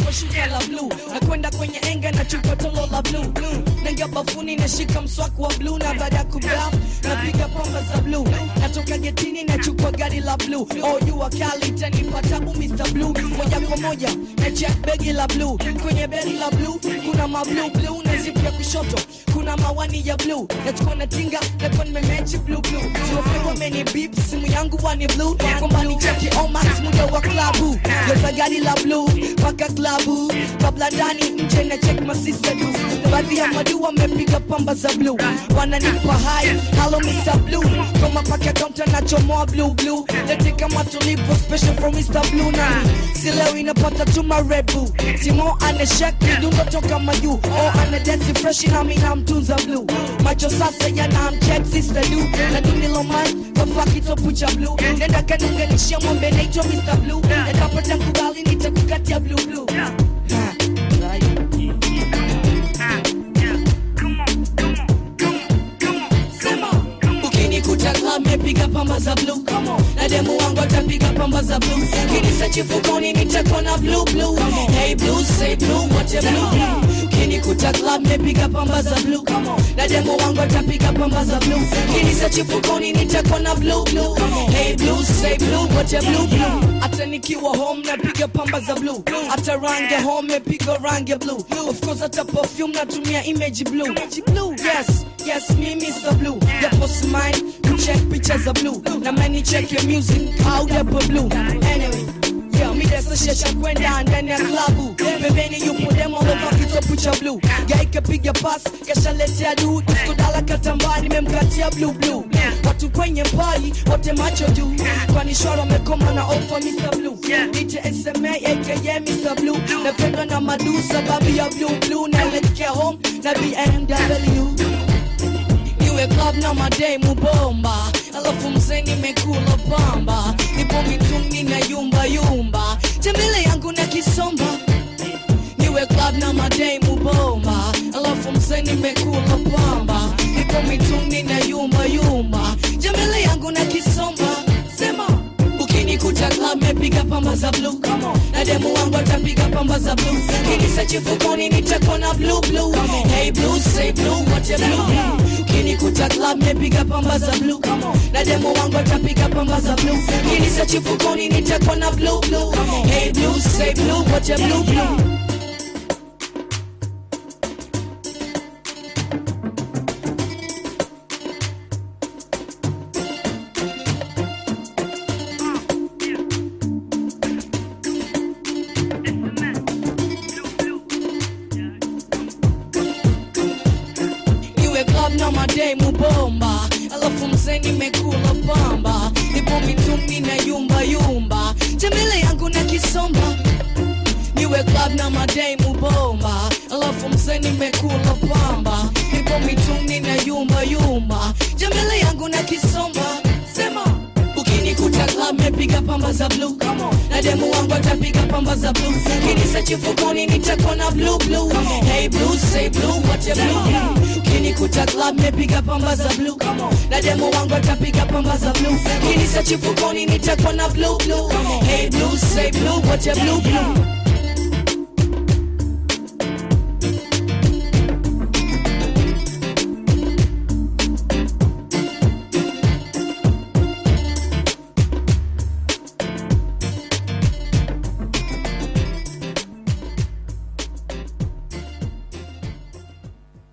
kwa shuka la blue na kwenda kwenye enga na chupa tolo la blue naingia bafuni nashika mswaki wa blue na baada ya kubaf napiga pamba za blue natoka getini nachukua gari la blue oh jua kali tanipata bu Mr. Blue moja kwa moja na check begi la blue kwenye begi la blue kuna ma blue blue na zipu ya kushoto kuna mawani ya blue nachukua na tinga na kwa nimemechi blue blue tuwafegwa meni beep simu yangu wani blue kwamba ni cheki omax muda wa klabu geza gari la blue paka klabu kabla ndani nje na check masista tu baadhi ya madu wamepiga pamba za blue wananipa hai halo Mr. Blue kama paka kaunta nachomoa blue blue lete kama tulipo special from Mr. Blue na si leo inapata tuma red bull Timo anashek midundo toka mayu oh ana dance fresh na mimi namtunza blue macho sasa yana mcheck sister du na dunilo man kwa kitopu cha blue nenda kanunganishia mwambe naitwa Mr. Blue nikapata mkubali nitakukatia blue blue Ha, right. Sema. ukinikuta club mepiga pamba za blue na demu wangu atapiga pamba za blue kinisa chifukoni nitakuwa na blue blue hey blue say blue wote blue blue ukinikuta club mepiga pamba za blue na demu wangu atapiga pamba za blue kinisa chifukoni nitakuwa na blue blue hey blue say blue wote blue blue hata nikiwa home napiga pamba za blue hata rangi ya home mepiga rangi ya blue of course hata perfume natumia image blue blue yes yes me Mr. Blue yapo smile kucheck picha za blue na mani check your music au yapo blue anyway Yeah, mi desashesha kwenda ndani ya klabu pembeni yupo demo lova kitopu cha blue gaikapiga pas kashaletea du diskudala katambaa nimemkatia blue blue watu kwenye pali wote macho juu kwani shoro amekoma na ofa Mr. Blue DJ SMA aka Mr. Blue napendwa na madu sababu ya blue blue naelekea home na BMW iwe club na mademu bomba alafu mzee nimekula pamba nipo mitungi na yumba yumba tembele yangu na kisomba niwe club na mademu bomba alafu mzee nimekula pamba nipo mitungi na yumba yumba tembele yangu na kisomba sema ukinikuta club mepiga pamba za blue na demu wangu atapiga pamba za blue kinisa chifukoni nitakuwa na blue blue hey blue say blue wote blue blue ukinikuta club mepiga pamba za blue na demu wangu atapiga pamba za blue kinisa chifukoni nitakuwa na blue blue hey blue say blue wote blue blue iwe club na mademu bomba alafu mzee nimekula pamba nipo mitungi na yumba yumba tembele yangu na kisomba niwe club na mademu bomba alafu mzee nimekula pamba nipo mitungi na yumba yumba tembele yangu na kisomba sema ukinikuta club mepiga pamba za blue na demu wangu atapiga pamba za blue kinisa chifukoni nitakuwa na blue blue hey blue say blue wote blue blue ukinikuta club mepiga pamba za blue na demu wangu atapiga pamba za blue kinisa chifukoni nitakuwa na blue blue hey blue say blue wote blue blue